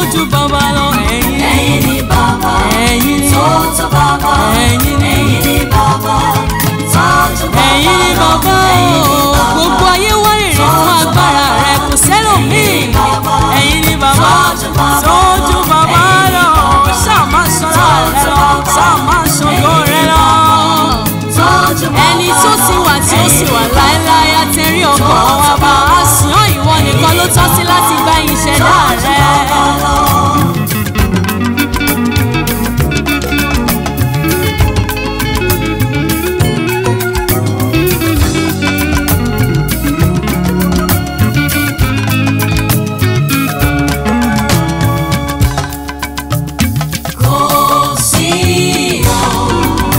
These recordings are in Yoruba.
ju bàbá lọ ẹ̀yin ẹ̀yin ni bàbá ẹ̀yin ni tó tó bàbá ẹ̀yin ni ẹ̀yin ni bàbá tó tó bàbá ẹ̀yin ni bàbá ẹ̀yin ni o bàbá. gbogbo ayé wárìrì fún agbára rẹ kò sẹ́lòmíì ẹ̀yin ni bàbá sójú bàbá lọ ṣáà má sọ̀rọ̀ rẹ lọ ṣáà má sọ̀rọ̀ rẹ lọ ẹni tó ti wà tí ó sì wà láéláé àtẹ̀rí ọkọ̀ wa bá a sùn ọ́ ìwọ nìkan ló tọ́ sí láti gba ìṣẹ̀dá rẹ. Kò sí o,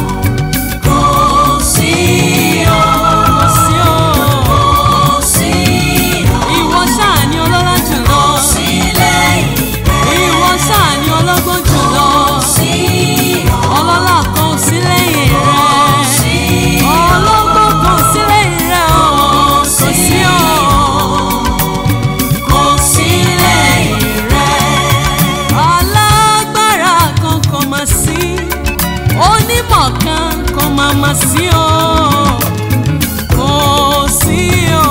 kò sí o, sí o kò sí o, ìwọ ṣáà ni ọlọ́lá jùlọ sí lẹ́yìn ìwọ ṣáà ni ọlọ́gbọ́n jùlọ sí o, ọlọ́lá kan ò sí lẹ́yìn rẹ sí ọlọ́gbọ́n kan ò sí lẹ́yìn rẹ o kò sí o kò sí lẹ́yìn rẹ̀. alágbára kan kò mà sí onímọ̀ kan kò mà mà sí o kò sí o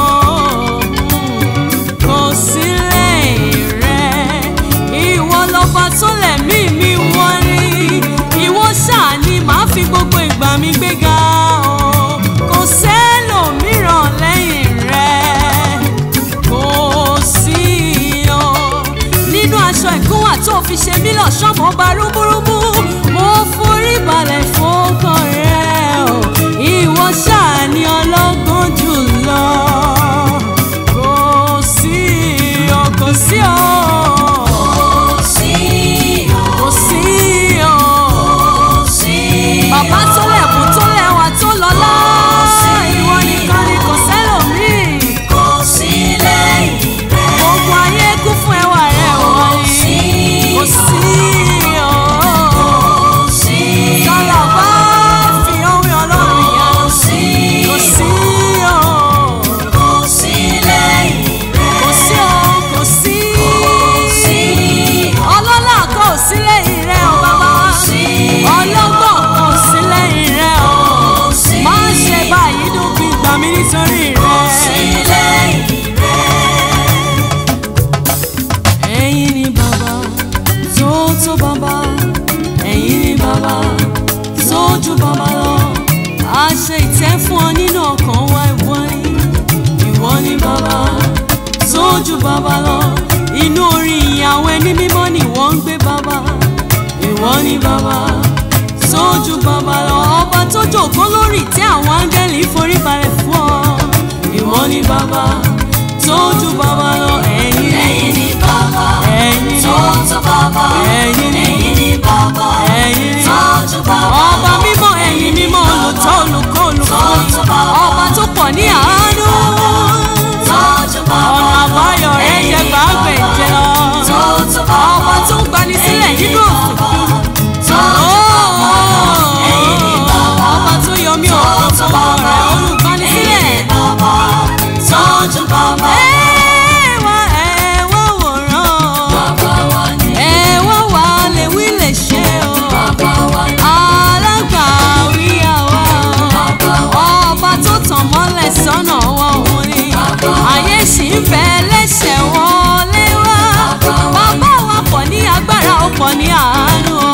kò sí lẹ́yìn rẹ ìwọ lọ́ba tó lẹ̀mí mi wọ́n ní ìwọ ṣáà ni màá fi gbogbo ìgbà mi gbéga o kò sẹ́lòmíràn lẹ́yìn rẹ kò sí o nínú aṣọ ìkúnwà tó fi ṣe mí lọ́ṣọ́ mo bá rúmúrúmú mo forí balẹ̀ fọ́kàn rẹ o ìwọ ṣáà ni ọlọ́gbọ́n jùlọ kò sí o kò sí o Kò sí o, kò sí o kò sí o, bàbá tó lẹ̀kùn tó lẹ́wà tó lọ́lá ìwọ nìkan ni kò sẹ́lòmíì kò sí lẹ́yìn rẹ̀. gbogbo ayé kún fún ẹwà rẹ wọ́n ní kò sí o. Kò sí Sọ̀rọ̀ bá fi orin ọlọ́run yá. kò sí Kò sí o, kò sí lẹ́yìn rẹ̀. kò sí o, kò sí. Kò sí Ọlọ́lá kan ò sí lẹ́yìn rẹ̀ o bàbá. sí Ọlọ́gbọ́n kan ò sí lẹ́yìn rẹ̀ o. kò sí Má ṣe báyìí dúpin gbà mí nítorí sí rẹ̀. lẹ́yìn rẹ̀. Ẹ̀yin ni bàbá tó tó bàbá. Ẹ̀yin ni bàbá tó ju bàbá lọ. A ṣe ìtẹ́ fún ọ nínú ọkàn wa ìwọ ni. Ìwọ ni bàbá tó ju bàbá lọ. Inú orin ìyàwó ẹni mímọ́ ni wọ́n ń gbé bàbá. Ìwọ ni bàbá tó ju bàbá lọ. Ọba tó jòkó lórí ìtẹ́ àwọn áńgẹ́lì forí balẹ̀ fún ọ. Ìwọ ni bàbá tó ju bàbá lọ. Ẹ̀yin ni Ẹ̀yin ni bàbá ẹ̀yin ni tó tó bàbá. ẹ̀yin ni Ẹ̀yin ni bàbá ẹ̀yin ni tó tó bàbá. ọba mímọ́ ẹ̀yin mímọ́ olùtọ́ olùkọ́ olùkọ́ ọba tó pọ̀ ní àánú Tó tó bàbá. ọ̀nà àbáyọ rẹ̀ jẹ́ gbàgbẹ́ jẹ́ lọ Tó tó bàbá. ọba tó ń gbani sílẹ̀ nínú òkùnkùn Tó Ẹ̀yin ni ọba tó yọ mí òkun fún ọ̀rẹ́ olùgbani sílẹ̀ bàbá. Tó tó bàbá. ẹ wá ẹ wá wòran Bàbá wa ni. ẹ wá wà lè wí lè ṣe o. Bàbá wa ni. alágbàwí àwa ọba tó tàn mọ́lẹ̀ sọ́nà wọn òun ni ayé sì ń fẹ́ lẹ́sẹ̀ wọlé wá bàbá wa pọ̀ ní agbára ó pọ̀ ní àánú o.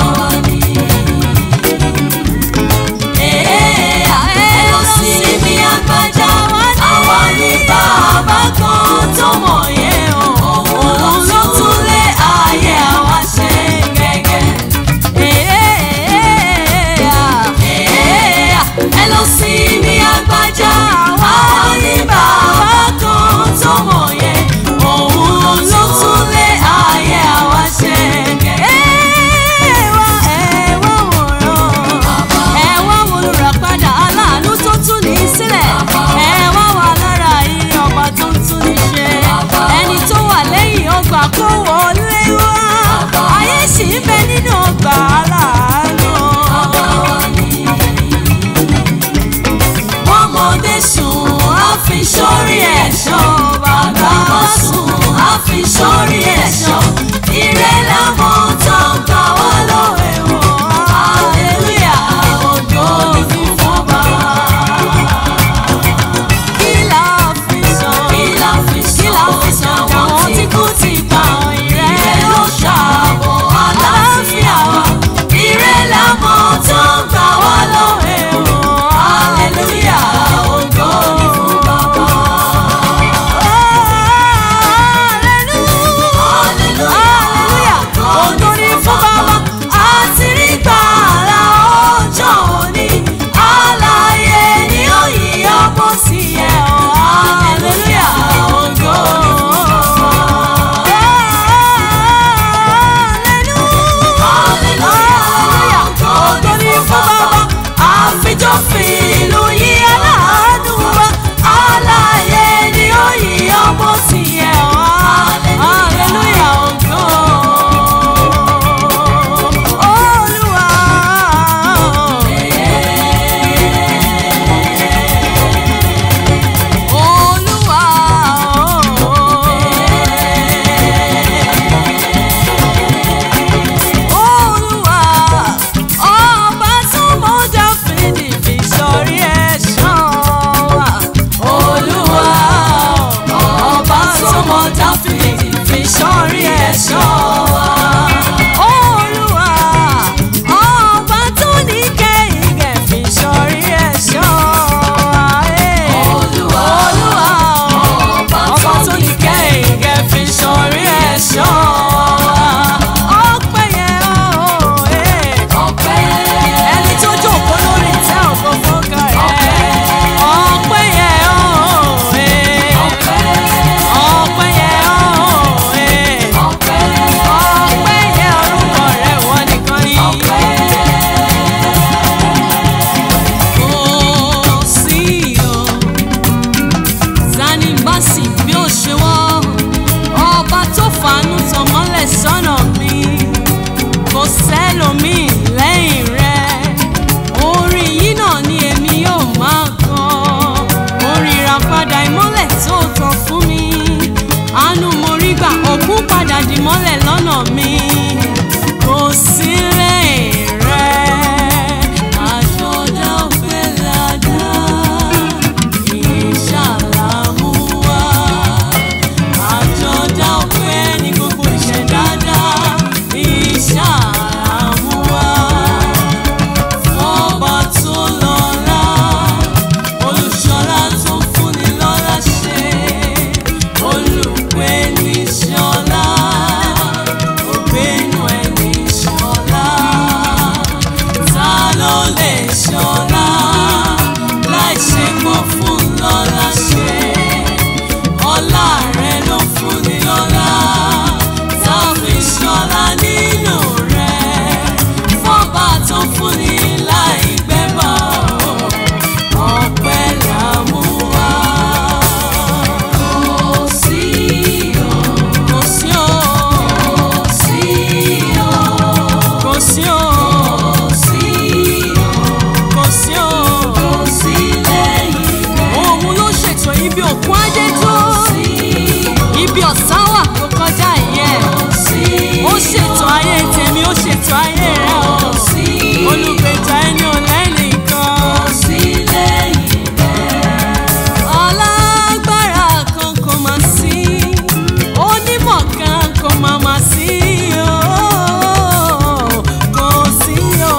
ẹ lọ sí ibi àgbàjá àwa ní bàbá kan tó mọ̀ yẹn o òun ló tún lé ayé àwa ṣe gẹ́gẹ́. ẹ lọ sí ibi àgbàjá àwa ní bàbá kan tó mọ̀ yẹn òun ló tún lé ayé àwa ṣe gẹ́gẹ́. ẹ wá wo olùràpadà aláàánú tó tún ní sílẹ̀ ẹ wá wà lára yìí ọba tó ń tún ní ṣe ẹni tó wà lẹ́yìn ọgbà kó wọlé wá ayé sì ń bẹ nínú ọgbà aláàánú. ọmọdé sùn á fi sórí ẹ̀ṣọ́ bàbá sùn á fi sórí ẹ̀ṣọ́ ìrìn ìmọ́lẹ̀ lọ́nà mi kò sí lẹ́yìn rẹ̀ àjọ̀dá ọ̀fẹ́ ládá ìṣàlámú wá àjọ̀dá ọ̀fẹ́ ní gbogbo ìṣẹ̀dáadá ìṣàlámú wá ọba tó lọ́lá olùṣọ́lá tó fúnni lọ́lá ṣe olùpẹ̀ ní ṣọlá ògbénu ẹ̀ ní ṣọlá ta ló lè ṣọlá láì ṣe pọ̀ fún lọ́lá ṣe ọlá rẹ ló fúnni lọ́lá tá a fi ṣọlá nínú rẹ fọ́ba tó fúnni láì gbẹ́bọ̀ ọpẹ́ là mú wá. Kò sí o, kò sí o, kò sí o, kò sí o, kò sí o, kò sí lẹ́yìn rẹ̀. Òun ló ṣètò ibi òkun ajé tó, ibi ọ̀sán wà tó kọjá ìyẹn. Ó ṣètò ayé tèmi, ó ṣètò ayé rẹ̀ o. Olùgbèjà ẹni ò lẹ́nìkan. Alágbára kan kò má sí, onímọ̀ kan kò má má sí o. Kò sí o,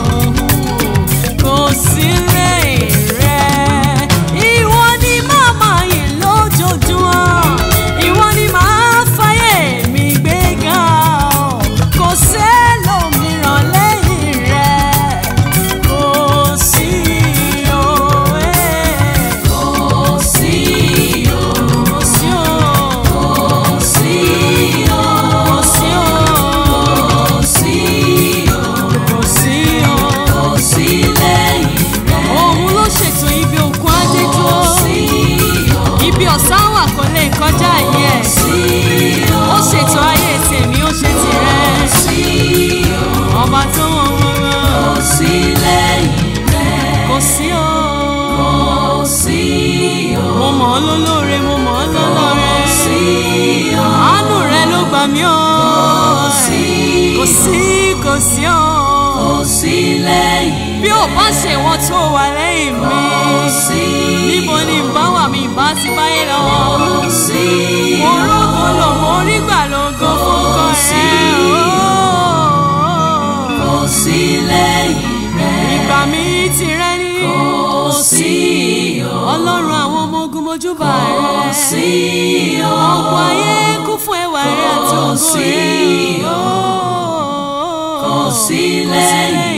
kò sí lẹ́yìn rẹ̀. Ìwọ ni màmá yìí lójoojúmọ́, ìwọ ni màá fàyè mi gbéga o. Kò sẹ́lòmíràn lẹ́yìn rẹ̀. Kò sí o, eh. Kò sí o, kò sí o, kò sí o, kò sí o, kò sí o, kò sí o, kò sí lẹ́yìn rẹ̀. Òun ló ṣètò ibi òkun ajé dúró. Ibi ọ̀sán wà kò lè kọjá yẹ. Ó ṣètò ayé tèmi, ó ṣe tirẹ̀. Ọba tó wọ́n wọ́n wọ́n. Kò sí o. Mo mọ̀ ọ́ lólóore, mo mọ̀ ọ́ lọ́lọ́rẹ́. Àánú rẹ ló gbà mí o. Kò sí, kò sí o. Bí ò bá ṣe wọ́n tó wà lẹ́yìn mi. Níbo ni ìbá wà mí ìbá ti báyé lọ? Mo rógo lò, mo rí gbà lógo fún kan rẹ̀. Ìgbà mi ti rẹ́ ní. Ọlọ́run àwọn ọmọ ogun mojúbà rẹ̀. Ọ̀pọ̀ ayé kún fún ẹwà rẹ̀ àti ògo rẹ̀. Kò sí lẹ́yìn